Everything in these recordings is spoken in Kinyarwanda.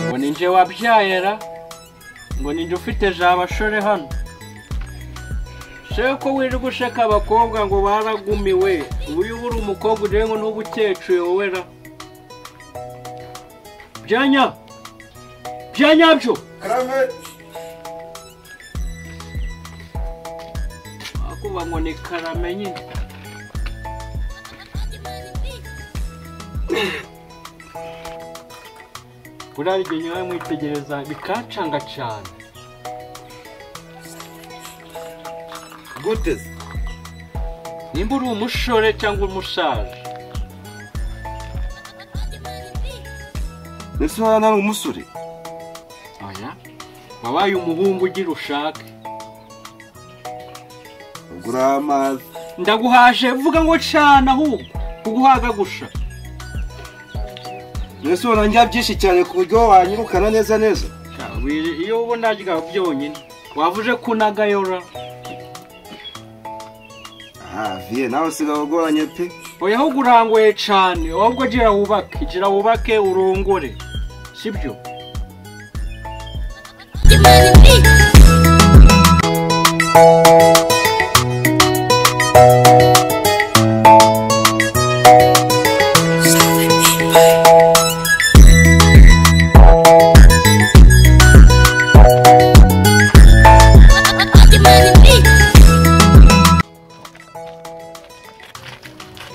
ngo ni nje wabyayera ngo ni nje ufite jabo ashore hano sheko wirirwa ushaka abakobwa ngo baragumiwe uyu ubura umukobwa urebe ngo n'ubu ukecuru yowera byanya byanyabyo akuba ngo ni karame nyine buriya igihe nyawe mwitegereza bikancanga cyane gute se nimba uri umushore cyangwa umushaje mbese uba nari umusore oya wabaye umuhungu ugira ushake ubwo uri amazi ndaguhaje vuga ngo cana ahubwo kuguhaga gusha mbese ubona njya byinshi cyane ku buryo wanyirukana neza neza Sha, wiri- iyo ubona rya byonyine waba uje kunagayora aha viye nawe usigaye ugoranye pe oya ahubwo urangoye cane ahubwo gira wubake gira wubake urongore sibyo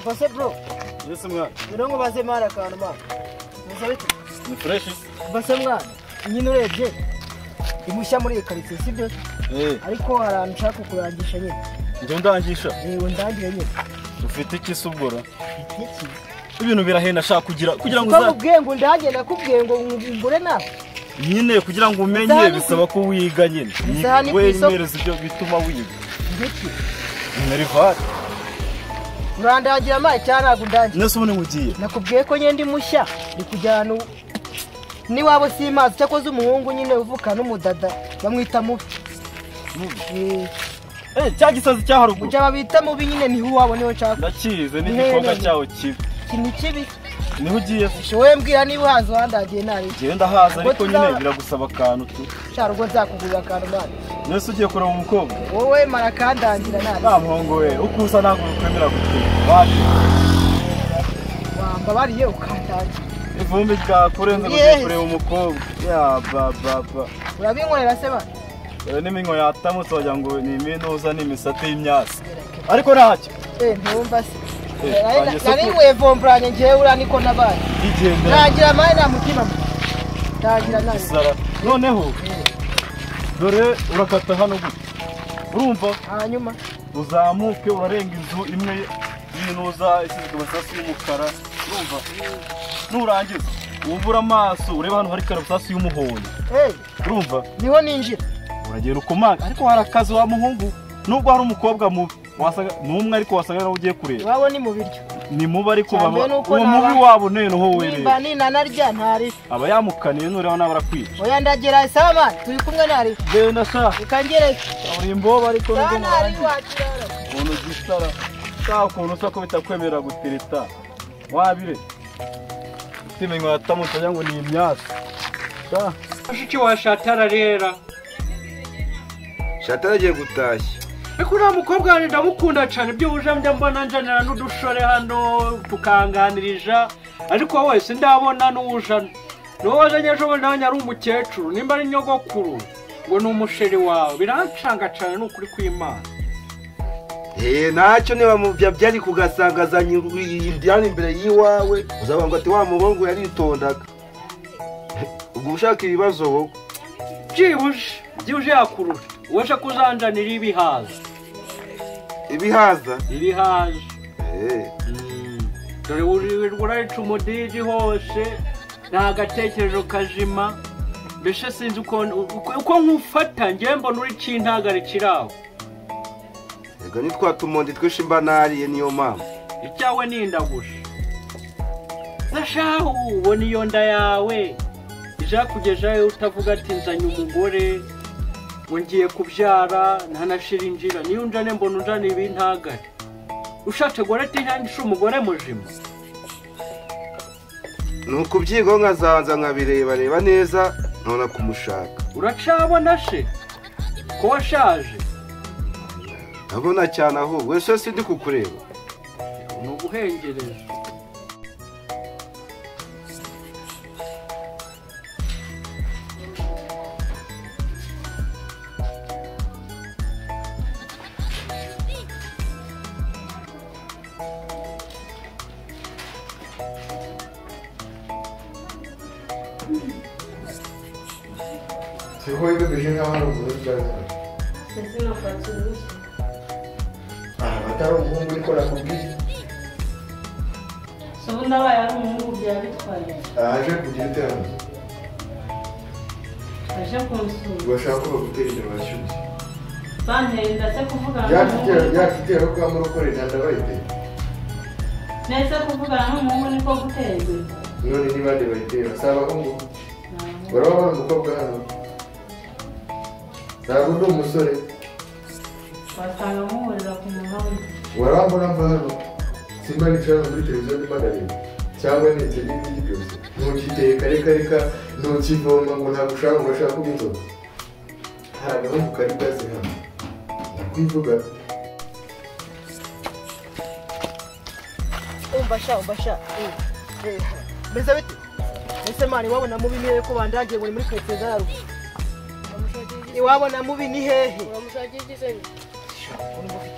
Base bro, Yes, mwana. mirongo baze mwana akantu mwana. Musabe iki? Ni fresh. Base mwana, nyine urebye imushya muri iyi karitsiye sibyo Eh, ariko hari ahantu ushaka kurangisha nyine njye ndangisha. yewe ndangire nyine Ufite iki se ubwo? iki Ibintu birahenda shaka kugira kugira ngo uza ukabubwiye ngo ndangire nakubwiye ngo ngure nawe nyine kugira ngo umenye Uzahane bisaba ko wiga nyine. Uzahane ku We isoko. nyereza ibyo bituma wiga. ngiki Nerivate. urandangira amazi cyangwa ntabwo undangira Nese ubone mugiye. nakubwiye ko nyine ndi mushya ndi kujya ahantu n'iwabo simazi cyakoze umuhungu nyine uvuka n'umudada bamwita mubi Eh, Eh, cya gisazi cya haruguru. ujya babita mubi nyine niho uwabo niho nshaka Ndakize Iherereye. n'igikobwa cyawe kibi. ikintu kibi Niho ugiye se? wowe mbwira niba uhaza uhandagiye nabi Njyewe ndahaza Ubwo ariko nyine tuzaba- biragusaba akantu tu. cyarwo nzakugurira akantu nabi Nese ugiye kureba umukobwa. wowe mara kandangira nabi Nta muhongo we. Uko usa ntabwo ukwemera gutuma. Wapi? wambabariye ukandangira Ivumbi ryakurenze ngo Yes. ugiye kureba umukobwa. Ya ba ba ba. urabinkorera se ba Dore n'iminwa yatamutse wagira ngo ni iminuza n'imisate y'imyasi ariko ntacyo Eh, ntiwumva se Eh, Nari- wanjye se nari ku- nkwiye vomburanye ngewe uraniko n'abandi yigendera ntangira amare nta mutima mwe ntangira nabi gisara noneho dore urakata hano gutya urumva hanyuma uzamuke urarenga inzu imwe y'inuza isizwe amasasu y'umukara urumva nurangiza wubura amaso ureba hano hari karabasasu y'umuhondo Eh, urumva niho ninjira uragera ukomanga ariko hari akazi wa muhungu nubwo hari umukobwa mubi wasaga ni umwe ariko wasaga nawe ugiye kureba iwabo ni mu biryo ni mubi ariko Cyane baba nuko uwo mubi naba- wabo noneho werera nimba ninanarya ntari aba yamukaniye nureba nawe arakwica oya ndagera sawa mani turi kumwe nari yewe ndashaka ukangereye kaburimbo ariko sawa nibyo nari murangiza wakirara ukuntu gisara saa kuntu usa ko bitakwemerera gutereta wabire utimenya watamutse wagira ngo ni imyasi Sa, mushiki wa shatara rera shata aragiye gutashya ariko uriya mukobwa wanjye ndamukunda cyane ibyo uje njya mbona njanira n'udushore hano tukanganirija ariko wowe sindabona n'uwujana niwo wazanye ejo bundi nanjye ari umukecuru nimba ari nyogokuru ngo ni umusheri wawe birancanga cyane ni ukuri kw'imana eee ntacyo niba mu bya byari kugasangazanya indiyani imbere y'iwawe uzabanza ati wa muhungu yaritondaga ubwo ushaka ibibazo wowe byibuje byibuje yakurura uwaje kuzanjanira ibihaza ibihaza ibihaza eee Mm. dore wirirwa urayica umudigi hose nta gatekerezo kazima mbese sinzi uko uko nkufata njyewe mbona uri kintagarikira aho reka ni twa tumundi twinshi mba nariye niyo mpamvu icyawe ni indagusha gashahu ubona iyo nda yawe izakugezayo utavuga ati nzanye umugore ngo ngiye kubyara ntanashira injira niyo unjane mbona unjane ibi ntagare ushatse gore ati nyangisha umugore muzima ni ukubyigo nkazabanza nkabirebareba neza nona kumushaka uracabona se ko washaje ndabona cyane ahubwo ese sindi kukureba ni uguhengereza C'est quoi le général au bout de la Sasa nafuatilisha. Ah, batari umuhungu niko nakubwiye. So ndabaye ari umuhungu byaba bitwaye. Aje kugira iterambere. Aje kunsura. Urashaka ko bagutera imbere urashyushye. Banteye ndatse kuvugana Yakigera n'umuhungu. yakigera ko amara ukorera ndabayiteye. Netse kuvugana n'umuhungu niko guteze. None ni bande bayitera? Si abahungu. Baraba bari umukobwa hano. Ntabwo ndi umusore. Wasanga muhurira ku muhanda. Waraba mbona mva hano. Simba nicara muri televiziyo ndimo ndareba. Cyangwa nibyo n'ibindi byose. Ntukiteye kare kare ka ntukivoma ngo ntabwo ushaka ngo urashaka kuba inzoga. Hari agahungu kari gaze hano. Nakwivuga. umva sha umva sha eh, eh, mbese bite ese mani iwabo na mubi ni hehe ko bandagiye ngo ni muri karitsiye za haruguru iwabo na mubi ni hehe urumva ufite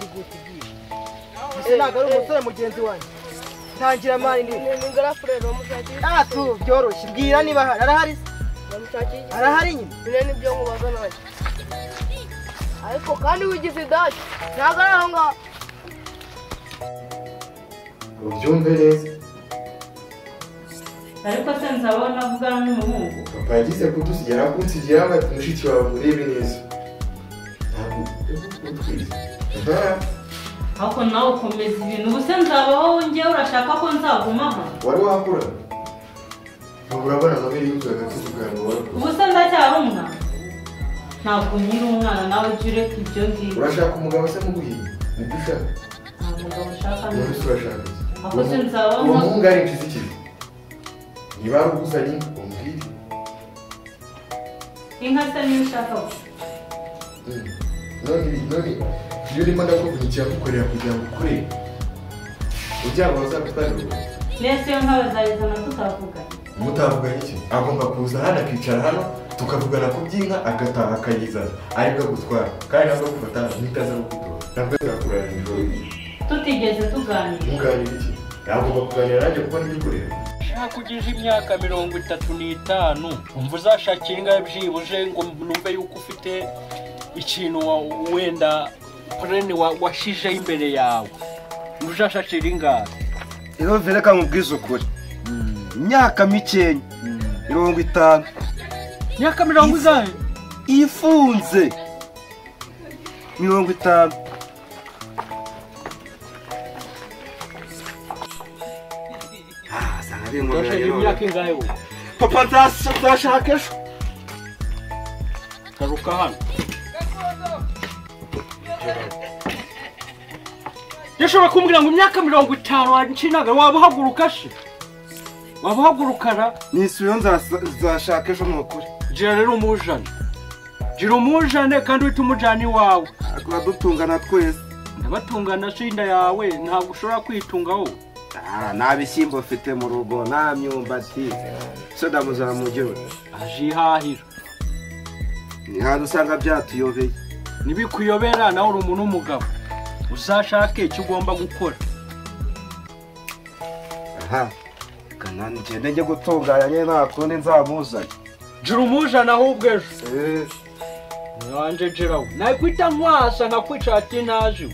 igute igiye ese ntabwo ari umusore mugenzi wanjye tangira mani ni ningarakureba bamushakisha atu byoroshye bwira niba ahari arahari se? bamushakisha arahari nyine bino nibyo nkubaza nanjye ariko kandi wigize idaki ntabwo ari aho ngaho ubyumve neza Ariko se nzaba navugana n'umuhungu. papa yagize kudusigira kunsigira ngo ati mushiki wawe murebe neza ntabwo utwize aha Ariko nawe ukomeza ibintu. Ubu se nzabaho njyewe urashaka ko nzagumaho. wari wakura ubu urabona amabere y'inzu agatutu bwawe wari Ubu se ndacyari umwana. Ntabwo nkiri umwana nawe ujye ureka ibyo ngibyo. urashaka umugabo se muguhiye nibyo ushaka Nta mugabo ushaka umuntu se n'ubu. urashaka iki? Ako se nzaba uwo nka- muhungu ari ikizikiri niba ari uguzanye umubwire Inka se niyo ushaka gusa. Mm. none none iyo urimo ndakuvunikiye kukorera kugira ngo ukure ujyaba bazagutanga Nese yo nk'abazayizana tutavuga. mutavuganye iki agomba kuza hano akicara hano tukavugana ku by'inka agataha akayizana aribwo agutwara kandi nabwo gufata ntitaza no kwitora nabwo azakurana nijoro Tutigeze tuganira. muganira iki yagomba kuganira nanjye kuko ntibikureba nshaka ugize imyaka mirongo itatu n'itanu umva uzashakira ingahe byibuze ngo numve yuko ufite ikintu wa- wenda purene washyizeho imbere yawe uzashakira ingahe irovi reka nkubwize ukuri imyaka mikenya mirongo itanu imyaka mirongo ingahe ifunze mirongo itanu Ah, sanga ari inkomere uzashakira none. imyaka ingahe wowe papa nzas- nzashaka ejo garuka hano yashobora kumbwira ngo imyaka mirongo itanu wancinaga waba uhaguruka se waba uhagurukana nisubirayo nzasa- nzashaka ejo ni ukuri gira rero umujane gira umujane kandi uhite umujana iwawe adutungana twese ndabatungana se inda yawe ntabwo ushobora kwitunga wowe Ah, nta bishyimbo mfite mu rugo nta myumbati soda muzamugero azihahira ni hantu usanga byatuyobeye ntibikuyobera nawe uri umuntu w'umugabo uzashake icyo ugomba gukora aha kanani ngende njye gutunganya nyine nta kundi nzamuzanye gira umujane ahubwo ejo Eh, Nyanje Gerald, nakwita mwasa nkakwica ati naje.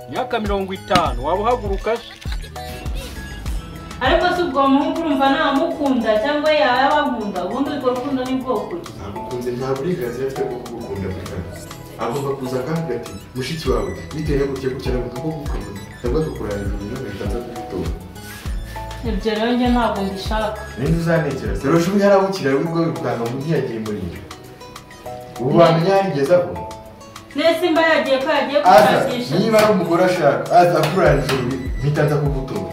Myaka mirongo itanu waba uhaguruka se? ariko si ubwo muhungu urumva ntamukunda cyangwa yaba abakunda ubundi urwo rukundo ni bwoko ki ntagukunze nta burenganzira afite bwo kugukunda mukara agomba kuza akavuga ati mushiki wawe bitewe no gutya gutya ntabwo kugukunda cyangwa akakurangira ibintu bitanze kugutora ibyo rero njye ntabwo mbishaka ninde uzanekera se roje umwe yarabukira we ubwo bwanga undi yagiye muri iyo ubu bamenya yarigezaho nese imba yagiye ko yagiye aza gushakisha niba ari umugore ashaka aza akurangira mpita nza kugutora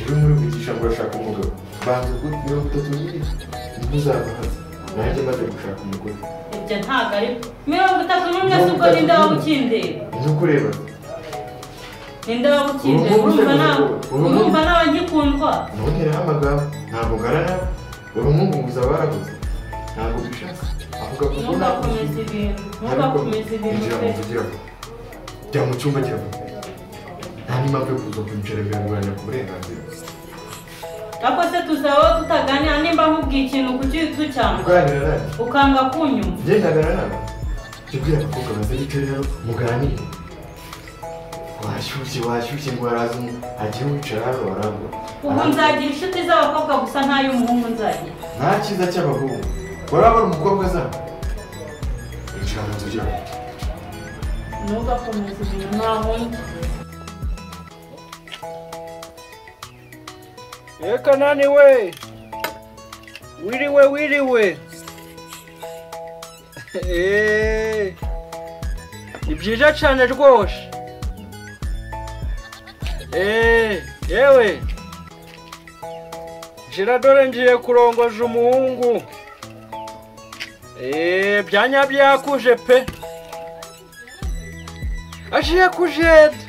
rero muri kwigisha ngo urashaka umugabo banza kuko mirongo itatu n'ibiri nibwo uzava hasi nanjye maze gushaka umugore ibyo ntabwo ari mirongo itatu n'umwe si ubwo ninde waba ukindeba njye ukureba ninde waba ukindeba Ubu ngubu urumva se nta- ubu ngubu- urumva ntawe ngikundwa ntunteraho amagambo ntabwo ngarana uri umwunguzi aba yarabuze ntabwo bishatse avuga ko ubona ntugakomeze ibintu ntugakomeze ibintu yinjira mu pe nzu ugira ngo jya mu cyumba jya mu nta n'impamvu yo kuza kwicara biranguranya ku burenganzira ariko se tuzabaho tutaganira nimba nkubwiye ikintu ku cyitso cyane uganira nanjye ukanga kunyumva ngendagana nawe jya ubwira abakobwa baza bicaye rero muganire washyushye washyushye ngo haraza umu agiye wicara hano warambura ubu nzagira inshuti z'abakobwa gusa ntay'umuhungu nzagira nta cyiza cy'abahungu warabona umukobwa azana yinjira mu nzu ugira ngo ntugakomeze ibintu nta wundi reka naniwe wiriwe wiriwe Eee, ni byiza cyane rwose Eee, yewe nshira dore ngiye kurongoza umuhungu Eee, byanya byakuje pe agiye kujeda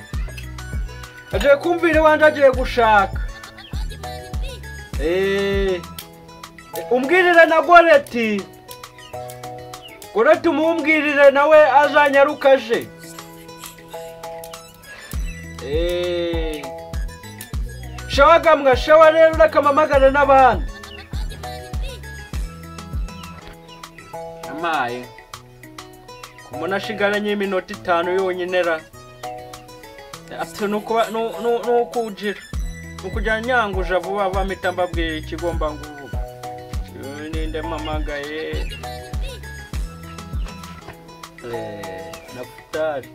agiye kumvira iwanjye agiye gushaka Eh, umbwirire na goreti goreti umumbwirire nawe azanyaruka aje Eh, shawagamwa shawa rero urakamamagara n'abandi amaye kumona ashigaranye iminota itanu yonyine ra ati nuko nu- nu- nuko ugira ukujya nyanguje vuba vuba mpita mbabwira ikigomba nguvuga Uyu ninde mpamagaye Eh, nafutari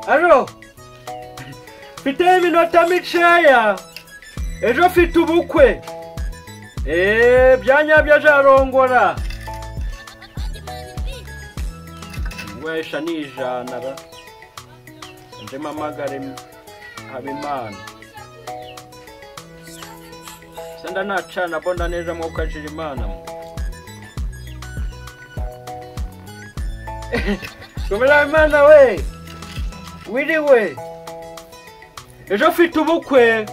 aro mfite iminota mikeya ejo mfite ubukwe eee byanyabyo azarongora wesha ni ijana ra undi mpamagare habimana senda nacana mbona neza mwuka ajira imana gomera habimana we wiriwe ejo mfite ubukwe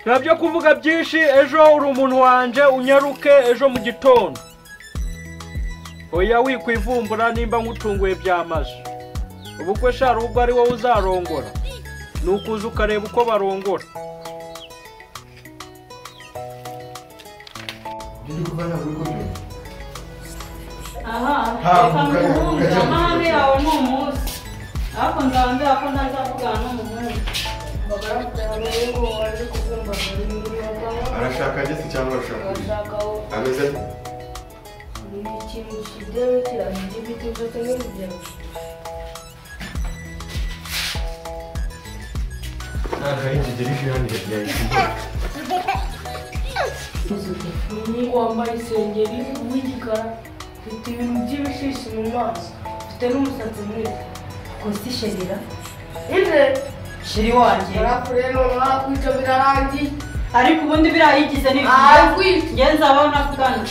nta byo kuvuga byinshi ejo uri umuntu wanjye unyaruke ejo mu gitondo oya wikwivumbura nimba nkutunguye byamaze ubukwe shara ubwo ari wowe uzarongora ni ukuza ukareba uko barongora ibyo ndi kuba ntabwo uri kubyumva aha reka Ntabwo ukajya- muhungu ukajya mu amahane cyiciro. yawe ni umunsi ariko nzaba mbera ko ntazavugana n'umuhungu arashaka ageze cyangwa arashaka kugira ameze ate nta kayi kigera ije hano yahita igura umuhungu wambaye isengeri w'igikara ufite ibintu by'ibishishi mu maso ufite n'umusatsi mwiza gusa isherira inde shiri wanjye yarakure noneho akwica birarangiye ariko ubundi biriya yigize ni arakwica njye nzabaho ntavugana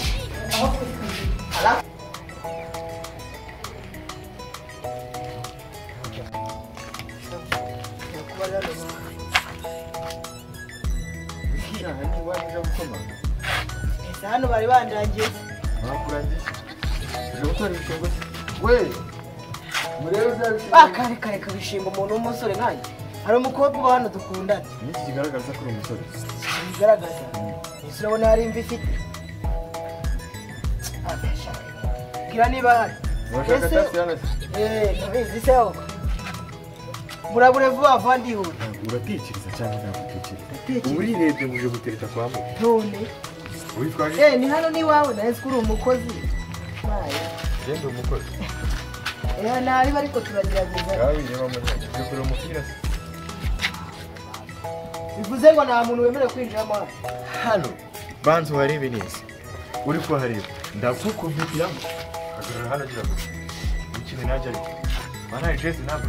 wishyira aha niba uje gukomanga Ese hano bari bandangiye bakurangiye uje gutora ibishingwe we murebe bya bishingwe bakareka reka bishinga umuntu w'umusore nkanjye hari umukobwa uba hano dukundana ni iki kigaragaza ko uri umusore bigaragaza ese urabona hari imvi ifite Ah, ndashaka. bwira niba hari urashaka Ese- cyasi hano se Eh, ndabizi se ahubwo murabure vuba avandihure uratekereza cyangwa ntabwo utekereza Ndatekereza. ubu urirebye buje gutereta kwa mwe none witwaje eh ni hano n'iwawe nahise uri umukozi mayi genda umukozi eh nariba ariko turagerageza ngaho inyama mu ntoki byukuri umupira se bivuze ngo nta muntu wemerewe kwinjiramo hano hano banza uharebe neza uri kuhareba ndakukuvitiramo hagarara hano agira ngo ikintu najya ariko banayi jesi ntabwo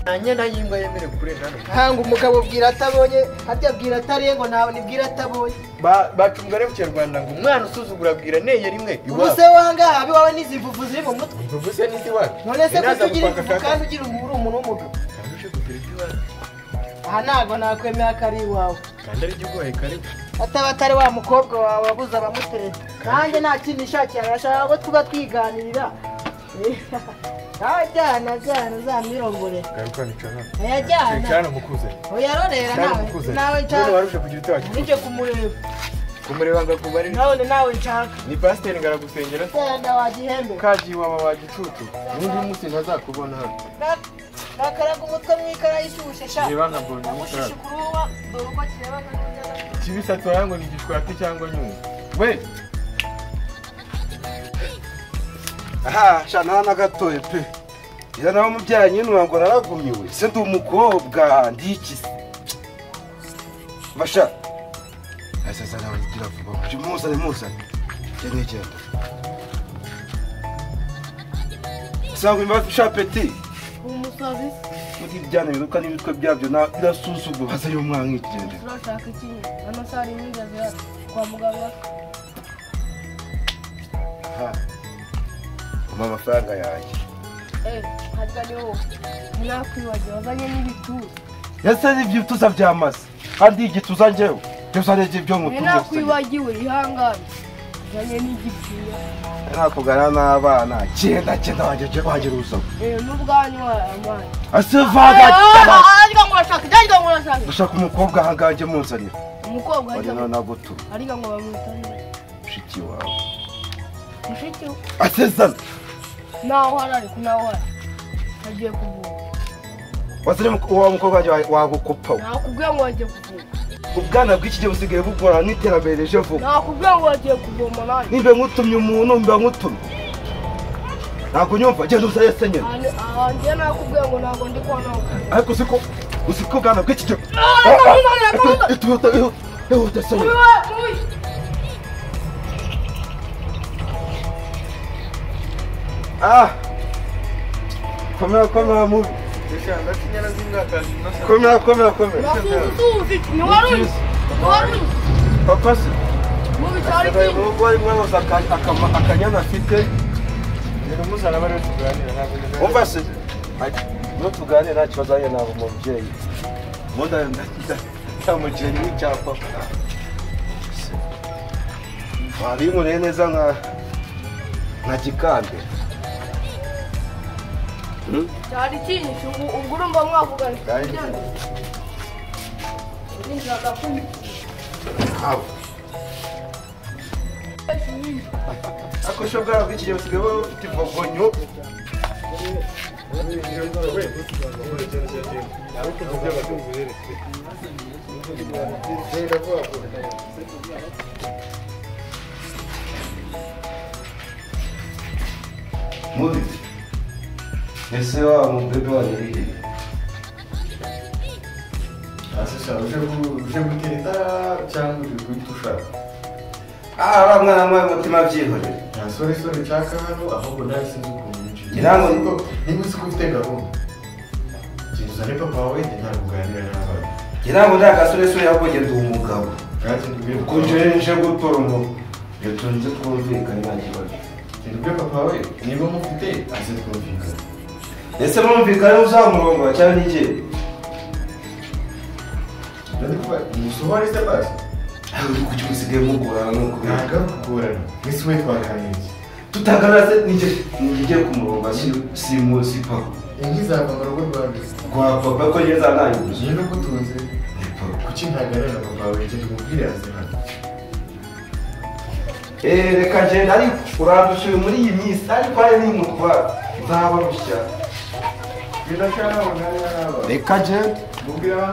nta myenda y'ingwa yemerewe kurenga hano hanga umugabo bwira atabonye harya bwira atariye ngo ntawe nibwira atabonye Ba- bacunga rero kinyarwanda ngo umwana usuzugura bwira neye rimwe ubu se wangaha abi wawe n'izivuvu ziri mu mutwe ntuvuse n'indi wacu none se kutugira ivuvu kandi ugira umuntu uri umuntu w'umugabo kandushe kugira icyo wacu aha ntabwo nakwemera ko ari iwawe kandi ari igihugu hekaribu ataba atari wa mukobwa wawe wabuze abamutereta nanjye nta kindi nishakiye arashaka ko tuba twiganirira ajyana ajyana uzamwirongore karukanica hano ayajyana cyane umukuzanye uyarorera cyane nawe umukuzanye nawe none nshaka warusha kugira icyo wacu nijye kumureba kumureba ngo akubare nabone nawe nshaka ni pasiteri ngaragusengera genda wagihembe kaji iwawe wa gicucu n'undi munsi ntazakubona hano Nak- nakaraga umutwe mu ikara y'ishyushye sha reba nabonye Namushije umusaza kuruwa dore uko kirebana n'undi kibisatsi warango ni gishwati cyangwa nyuma we aha shana na gatoya pe iyo nawe umubyeyi nyine ntabwo naragumyiwe se ndi umukobwa ndikise basha asaza nawe ngira vuba uyu munsi ari muzane cyane cyane sangwa imbavu shapeti uwo musazi muri byana biruka n'ibitwe byabyo na birasuzugura hasa y'umwana nk'igendera turashaka iki amasaha ari n'inzira yacu kwa muganga aha umpa amafaranga yanjye eh harya ni wowe ntakwibagiwe wazanye n'ibituru ese n'ibyituza byamaze kandi igituza njyewe byose ari ibyo we mutumye ntakwibagiwe ihangane uzanye n'igipfuya nakugana n'abana cyenda cyenda wanjye jya wagira uzamo eh n'ubwanyu amazi asivaga ariko ngo urashaka ariko ngo urashaka gushaka umukobwa ahangaje munzanira umukobwa wari ariko nanagutu ariko ngo bamwitanire mushiki wawe mushiki we asezana naho hari ariko naho hari agiye kuvura wazire wa mukobwa wanjye wa- wagukupa we. nakubwiye ngo agiye kuvura ubwana bw'iki gihe busigaye bugorana n'iterambere rije vuba nakubwiye ngo agiye kuvoma nanjye nimba nkutumye umuntu mba nkutumye ntabwo nyumva genda uza yese nyine Ahandi- ahandi njye nakubwiye ngo ntabwo ndi kwa nawe ariko siko usiko bwana bw'iki gihe Ihute, ihute, ihute se nyine Ah! Komera komera mubi. Komera komera komera. nakuzi ntiwaruzi ntiwaruzi Papa se. mu bitaro Ayo mu rugo ari mwaroza akanyana afite. Rero muzana bari tuganira ntabwo. Umva se. Ati, no tuganira nta kibazo ari nabo mubyeyi. Munda ndakita. Tamukire ni cyapa. Wabinkoreye neza nka nka gikande. cyari cyinshi ubu ubwo urumva mwavugana Cyari kuryana ninjiraga kumva Abo. Ako sho bwabo bw'iki gihe busigaye bufite ivogonyo. Mubi. Ese wa mubebe wa yari. asesha uje gutereta cyangwa uje guhita ushaka Ah, wa mwana mwe mutima byihorera. nta sore sore nshaka hano ahubwo nawe sinzi ukuntu yinjiye Ngira ngo- Ariko niba uzi ko ufite gahunda genda uzane papa wawe njye nta kuganira n'abana Njye ntabwo ndi agasoresore ahubwo njye ndi umugabo. kandi ndubwire papa wawe- Kunjye nje gutora ngo iyo tunze twumvikane nta kibazo. genda ubwire papa wawe niba mufite aze twumvikana Ese mwumvikane uzamurongora cyangwa ni njye? ndabikuba umusohore se basi Aho uri kuki musigaye mugorana nuko biri? ntabwo ari ukugorana mwese we twaganiriye Tutagana se ni njye ni njye ugiye kumurongora si si mu- si papa. inka izava mu rugo rwanjye Rwa papa ko njye nzanangiza. njye n'ugutunze Ni papa. kuki ntaganira na papa wawe genda umubwire aze hano Eh reka ngende ariko urandusha muri iyi minsi ariko hari n'inkutwa nzaba rushya. reka agenti Reka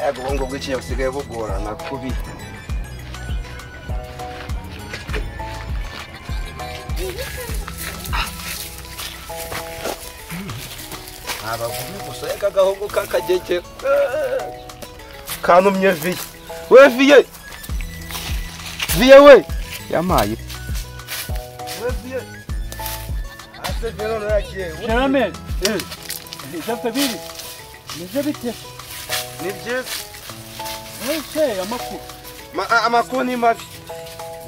yego ubu ngubu ikintu busigaye bugorana kubi abagumi gusa reka agahugu k'akagege eh, kantumye viye we viye viye we yamaye we viye ase viye none yagiye Jerome, Jacobiri, nibyo bite? ni byiza Mwese amakuru Ma- a- amakuru ni mabi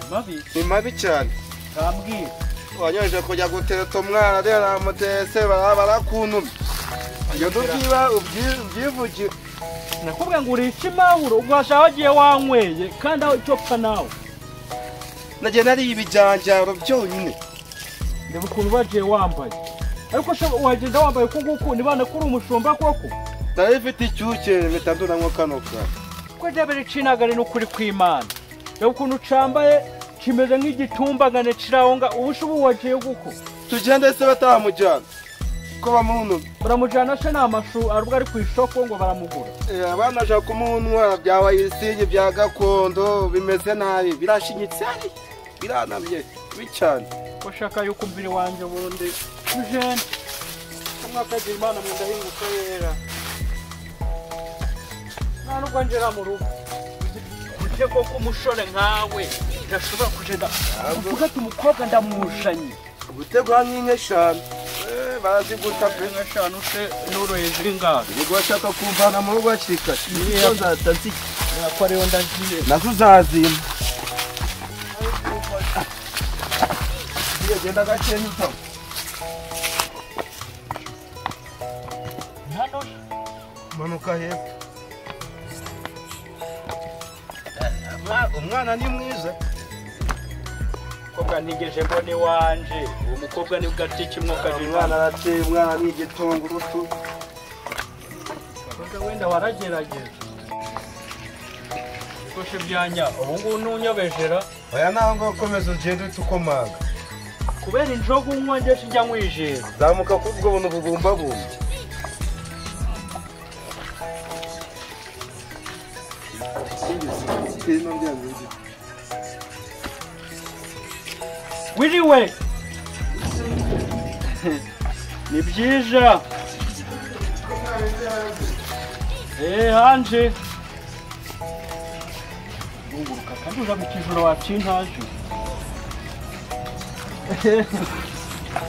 ni mabi ni mabi cyane kambwiye. wanyoheje kujya guteta umwana rero namutese baraba barakuntumye iyo dutiba ubyivugire Nakubwiye ngo urishe impahuro ugashaka wagiye wanyweye kandi aho icyo pfa nawe. nagiye nariye ibijanjaro byonyine Reba ukuntu bagiye wambaye. Ariko se wagenda wambaye uku nguku nibana ko uri umushumba koko? nari mfite icyuke mpita ndunamo kano kantu Ko ryaba ricinagane n'ukuri kw'Imana. Reba ukuntu ucambaye kimeze nk'igitumbangane kirawonga ubushubu wagiye guko. tugende se batamujyana ko bamuntumye Baramujyana se n'amashu arubwo ari ku isoko ngo baramugura. Eh, abana bashaka kumuntwara bya wayisingi bya gakondo bimeze nabi birashinyitse hariya, biranamye bibi cyane ushaka yuko umubiri wanjye bundi ujene umwaka agira imana mu ndahinguka yera nta nubwo ngera mu rugo buryo koko umusore nkawe ntashobora kugenda uvuga ati umukobwa ndamujanye gutegura nk'inka eshanu Eh, baraziguta pe eshanu se n'uroye ziri ngaho ubwo bashaka kumvana mu rugo hakiri kare Niyo ko ariyo ndagiye nazo uzazima genda gakenya utama hano manuka hepfo umwana ni mwiza umukobwa ntigeje mbona iwanje uwo mukobwa ni gati kimwe umwana arateye umwana ni igitungurutu wenda waragerageza koshe byanya ubu ngubu ntunyobejera oya nawe ngo ukomeze ugende uhita ukomanga kubera injoga unywa njye sinjya nwijera zamuka kuri ubwo buntu bubumbabumbye wiriwe ni byiza eee hanje bunguruka kandi uja mu kijoro wacintaje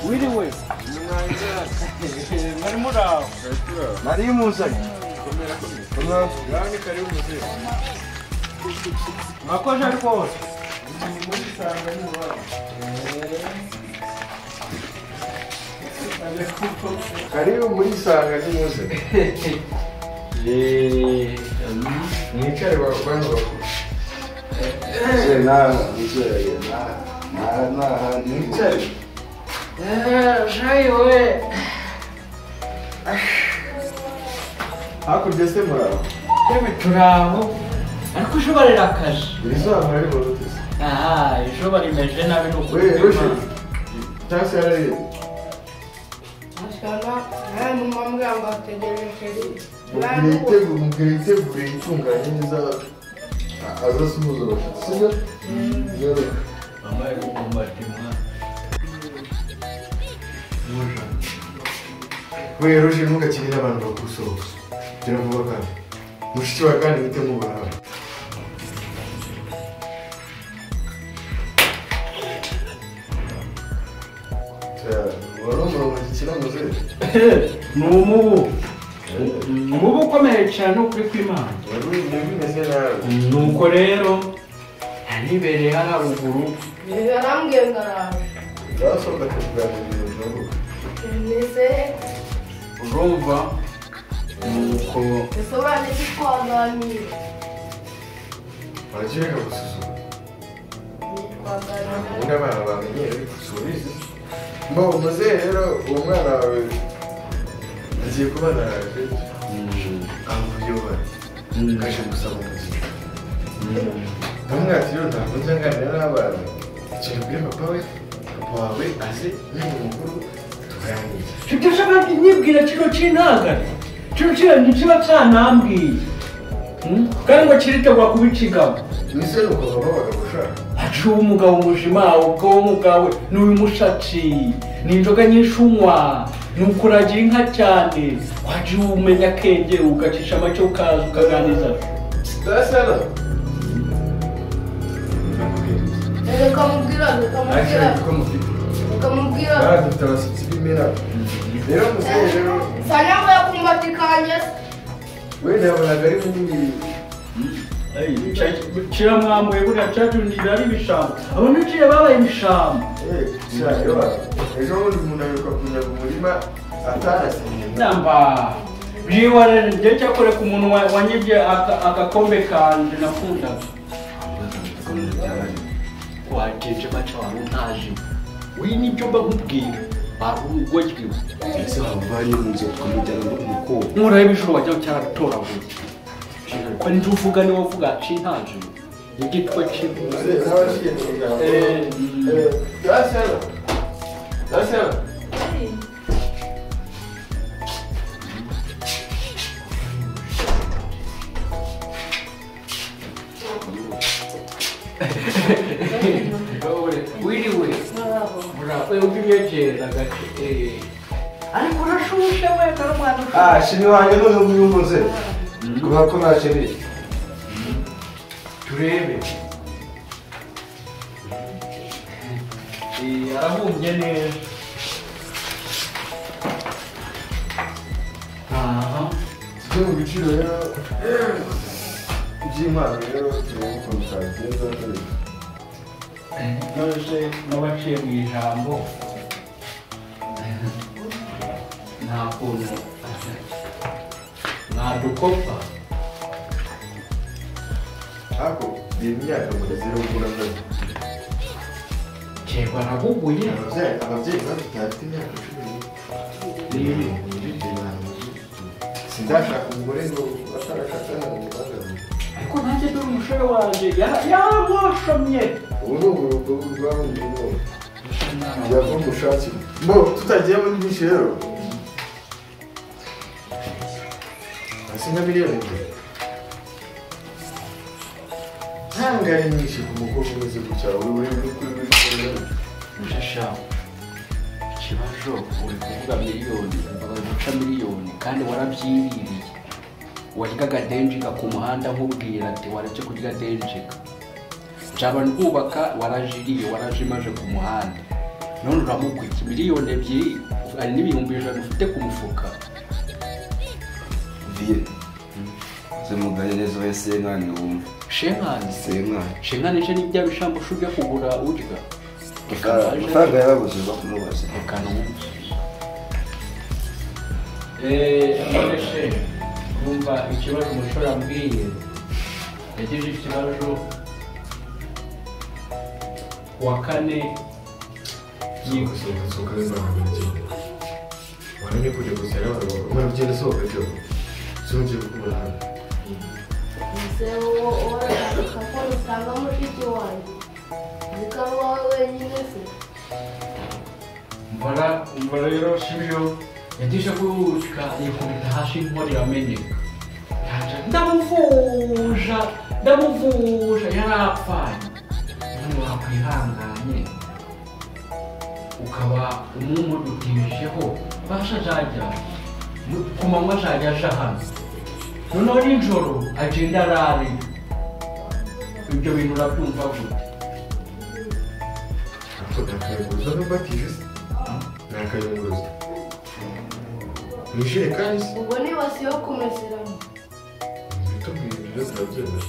wiriwe mwari muraho nari muzanye mwakoze rwose karibu muri isanga ry'umunsi mwicare bantu bakuru nawe muzanye n'ahandi mwicare hakurya se muraho yewe turaho ariko ejo bararakaje ibizamura ari mu ruti se aha ejo barimeje nabi ni ukuri wewe rushe tasi yarareba Masana, nta n'umwambwamba ategereje. mubwire itegure mubwire itegure itunganye neza azasuhuza abashyitsi sibyo rero wewe rushe ntugakinire abantu bagusohoka gira vuba kandi mushiki wa kandi wite nk'ubuhanga wari umurongo gikina muzehe ni umubu umubu ukomeye cyane ukuri kw'imana wari umeze nabi nuko rero yanibereye haruguru Yarambwiye ngo araje. zasohoka tukuganira ibintu byavuga Ese urumva nuko bisobanuye ko twaganiriye. barakireka gusuzuma Twaganiriye. ubundi abana bamenyere ariko subize mbo muzehe rero uwo mwana wawe agiye kubana nawe amubyibuha kaje gusaba umuziki ndamwati rero ntabwo njya nganira n'abana ikintu ubwire papa we papa wawe aze yaba umukuru tutashaka nyibwira kino cy'intangare kino kintu kiba cyanambwiye Hmm? kandi ngo kiritegura kubicigamo mbese ni ukuntu babaga gushaka aciye umugabo muzima ubwo uwo mugabo ni uyu mushatsi ni inzoga nyinshi unywa ni ukuragira inka cyane waje umenya akenge ugacisha make ukaza ukaganiza ndasana Ukamubwira, ukamubwira, ariko mufite ukamubwira. aha dufite abashyitsi b'imena rero muzehe rero Sana ngo yakumbati kanjye se. wenda yabonaga ari munini kira mwamuye buriya cyacundira ari ibishamba abo ntikiye babaye ibishamba eh cyangwa ejo bundi umuntu aheruka kujya mu murima atarasiye namba byiware njye cyakoreka umuntu wa- wanyibye aka- agakombe kanje nakundaga wagenje maca wawe ntaje uyu nibyo mba nkubwira warugwajwiwe ese wavanye mu nzu ukamujyana no ku mukobwa nkuraho ibijuru wajya cyaratoraguye ko nibyo uvuga niwe uvuga cintaje igitwa cy'intuzi n'abashiye mu muryango eh ndasana ndasana wiriwe murabe ubyegera gace ariko urashushe we dore umwana ah shini wanjye none nguyu mvuze kubera ko ntakeneye turebe Eh, arabumbye neza aha byo mu biciro rero by'impano rero turebe ukuntu twabigenza neza nose n'abaciye mu ijambo nta kuntu mwadukopa ariko iyi myaka mugeze rero ubwo nabwo jyewe barabuguye ababyeyi ababyeyi badufite bafite imyaka cumi n'ibiri nibi sindashaka umugore ngo atarashaka ntabwo mbibazanye ariko nanjye dore umusore wanjye yara- yaramwashamye ubu ni uburugo bw'abundi bwose yava mu bushake mbo tutagiye muri byinshi rero hasi nka miliyoni ebyiri ntabwo ari nyinshi ku mukobwa umeze gutya uri uri uri kuri buri kintu Mujasha, ikibazo uri kuvuga miliyoni uvuga guca miliyoni kandi warabyiririye waryaga denjika ku muhanda nkubwira ati waretse kurya denjika njaba nkubaka warajiriye warajimaje ku muhanda none uramukwita miliyoni ebyiri hari n'ibihumbi ijana ufite ku mufuka viye ze mugane neza we senkani wumve shenkani senkani shenkani je n'ibya bishambushi ujya kugura urya Reka naje- amafaranga yarabuze bakumubaza reka n'ubu nonese numva ikibazo umushora ambwiye yagize ikibazo ku wa kane sohoka sohoka neza ntabwo bigenda waramye kujya gusa rero abantu umwana ugenda sohoka byo zongeye kukubona hano Se uwo urashaka ko usanga mushiki wanjye. Zikaba wowe wenyine se. mbara umva rero sibyo yagize guhuzwa yikubita hasi inkora iramenyeka yaje ndamuvuja ndamuvuja yarapfanye none wakwihanganye ukaba umumudutijeho basha azajya mu- ku manywa azajya aja hano noneho nijoro agenda arare ibyo bintu urabyumva gute ariko ntakayunguruzo n'ubwo atijuse ntakayunguruzo mu ijerekani se Ubwo ni ibasi yo kumeseramo. bitubwira ibyo turabyemera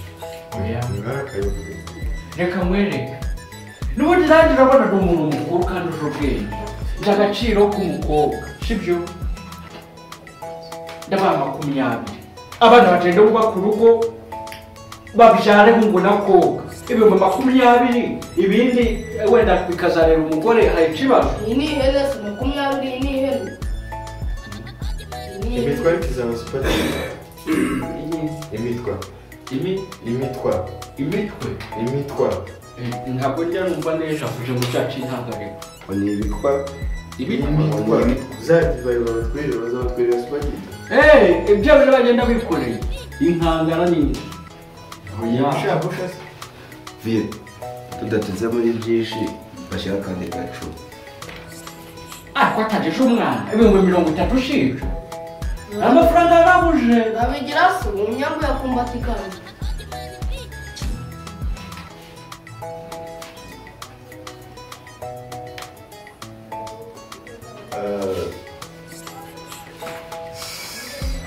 oya mwari akayunguruzo reka mwereke n'ubundi nanjye urabona ni umuntu mukuru kandi uzi ubwenge nzi agaciro k'umukobwa sibyo ndabaye makumyabiri abana bagenda bubaka urugo babyare ngo nakobwa ibihumbi makumyabiri ibindi eh, wenda bikazareba umugore hari ikibazo Iyi ni ihene se makumyabiri iyi ni ihene. Iyi ni ihene. imitwa ariko izaba supati imitwa Imi- imitwa imitwe imitwa Eh, ntabwo njya numva neza kugira ngo cyacu intangareko ngo ni ibikwa ibindi imitwa za divayi babatwerera bazabatwerera supageti Eh, ibyo rero bagenda bikoreye inkangara nini oya ushaka ushaka viye tudateze muri byinshi bashyira akandi gacu ariko atajije umwana ibihumbi mirongo itatu ushinja amafaranga yarabuje Abigira se umuyambu yakumbata ikanzu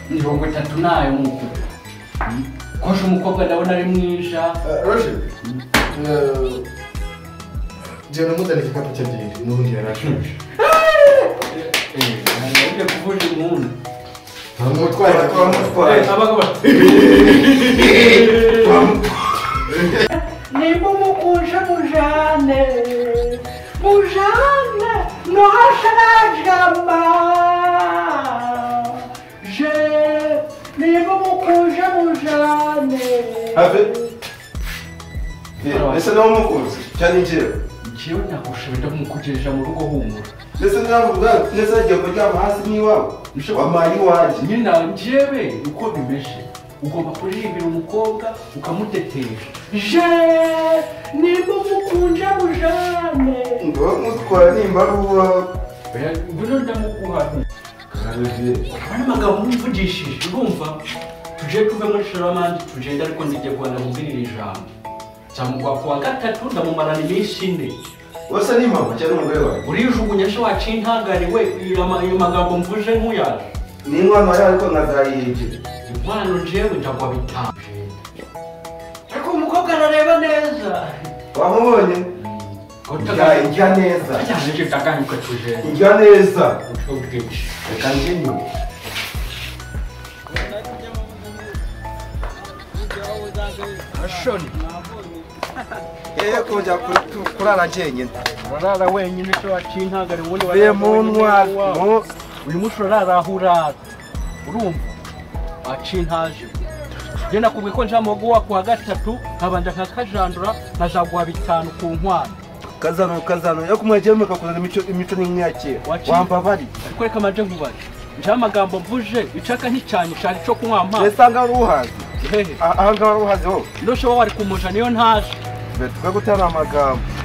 mirongo itatu nayo nuko kosha umukobwa ndabona ari mwisha roje jyana umuzana igikapu cye ebyiri n'ubundi yari ashonje ntabwo kuvuga umuntu twamutwara twamutwara nimba umukuje mujane mujane no hasharajama je nimba umukuje mujane have viye ese nawe umukunzi cyane njyewe njyewe nakushobora kumukugejeje mu rugo humura ndetse nawe ubwawe ndetse agiye kuryama hasi n'iwawe wampaye iwanjye nyina njyewe uko bimeshe ugomba kuririmbira umukobwa ukamutetesha je nimba umukunje mujane ngo mutwara nimba ari uwawe oya ngwino ndamuguha kagame viye abana amagambo mwivugishije urumva tuje tuve muri shoramandi tugende ariko ndijya rwanda mubwirira ijambo cyamugwa ku wa gatatu ndamumarana iminsi ine wese ni mama cyangwa umugore wawe urijugunya se wacinkagariwe iyo ama- ayo magambo mvuje nk'uyaje ni inkwano yawe ariko nkazayiyegera inkwano njyewe ndagwa bitanu ariko umukobwa arareba neza wamubonye Ndya- ndya neza ajyanye kaganyuka tujende ndya neza uburyo bwinshi reka njyenyine ashoni yewe kujya kurara njyenyine urarara wenyine icyo wacinkagariwe ubundi viye warara mu wenyine ntwaro iwawe. uyu munsi urarara aho urara urumva wacintaje njye nakubwiye ko nja mugo wa kuwa gatatu nkabanja nkakajandura nkazaguha bitanu ku nkwano kazano kazano yo kumwegera mukakuzana imico imico n'inkiyakera Waciye. wambabari ariko reka manje nkubare nja amagambo mvuje icaka nticyane cyane cyo kunywa amazi mbese wari uhazi hehe aha ngaha wari uhazi wowe noshoba wari kumuja niyo ntaje twe gutera amagambo